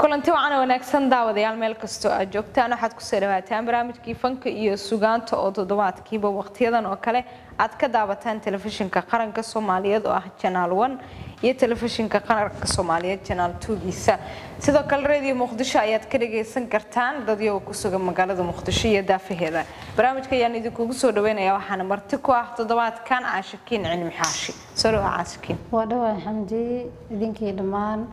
kulanti wacan wanaagsan daawadayaal meel kastoo aad joogtaan waxaad kusoo dhawaataan barnaamijkii fanka iyo sugaanta oo toddobaadkiiba waqtiyadan oo kale aad ka daawataan telefishinka qaranka soomaaliyeed oo ah janaal one iyo telefishinka qaranka soomaaliyeed janaal twogiisa sidoo kale radio muqdisho ayaad ka dhagaysan kartaan dad iyagoo ku sugan magaalada muqdisho iyo daafaheeda barnaamijka ayaan idinkugu soo dhaweynaya waxaana marti ku ah toddobaadkan caashakiin cilmi xaashi soo dhawaa caashakiin waa dhawaa xamdi idinkii dhammaan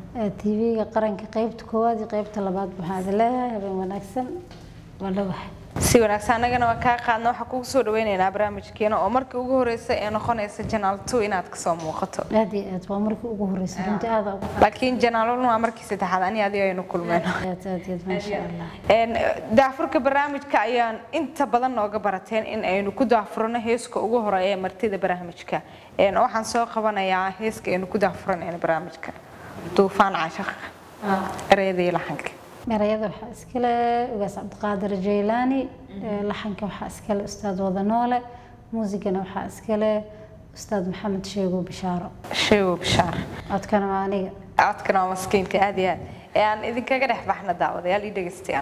tv-ga qaranka qeybta koowaad iyo qeybta labaad waxaan idin leeyahay habeen wanaagsan waa dhawahay si wanaagsan annagana waa kaa qaadna waxaa kugu soo dhaweynaynaa barnaamijkeena oo markii ugu horeysa ee noqonaysa janaal two inaad kasoo muuqato aad iyo aad waa markii ugu horeysa runtii aada ugu laakiin janaal one waa markii saddexaad ani adiga aynu kulmeen aad aad aad maasha allah daafurka barnaamijka ayaan inta badan nooga barateen in aynu ku daafurano heeska ugu horeeya ee martida barnaamijka waxaan soo qabanayaa heeska aynu ku daafuranayno barnaamijka duufaan caashaqa ereyadii laxanka erayada waxaa iskale ugaas cabdiqaadir jaylaani laxanka waxaa iskale ustaad wadanoole muusigana waxaa iskale ustaad maxamed sheego bishaaro sheego bishaar codkana waa aniga codkana waa maskiinka aad iyo aad ee aan idinkaga dhex baxna daawadayaal ii dhegaystayaan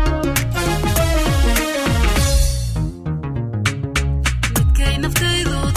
naftaydu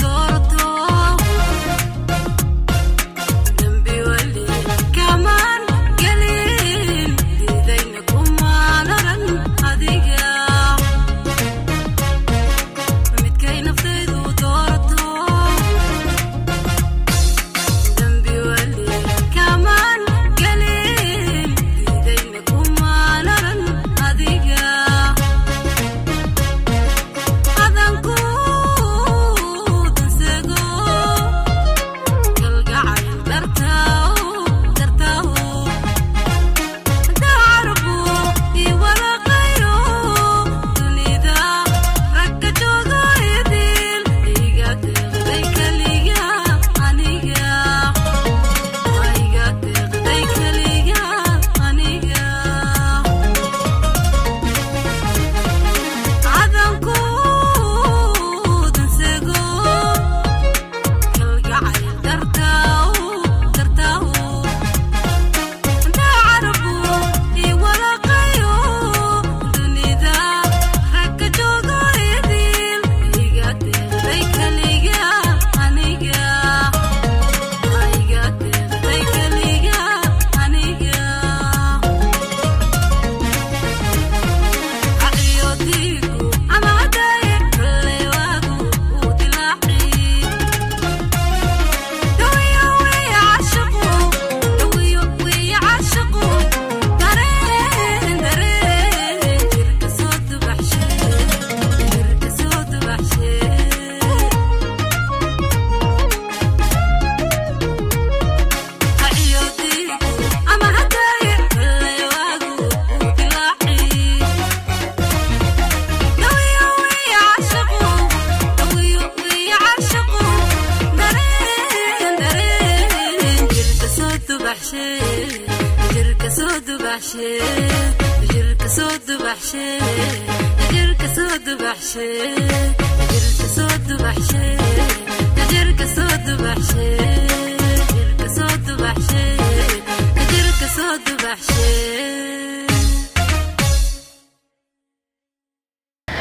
dubaxshe jirka soo dubaxshe jirka soo dubaxshe jirka soo dubaxshe jirka soo dubaxshe jirka soo dubaxshe jirka soo dubaxshe jirka soo dubaxshe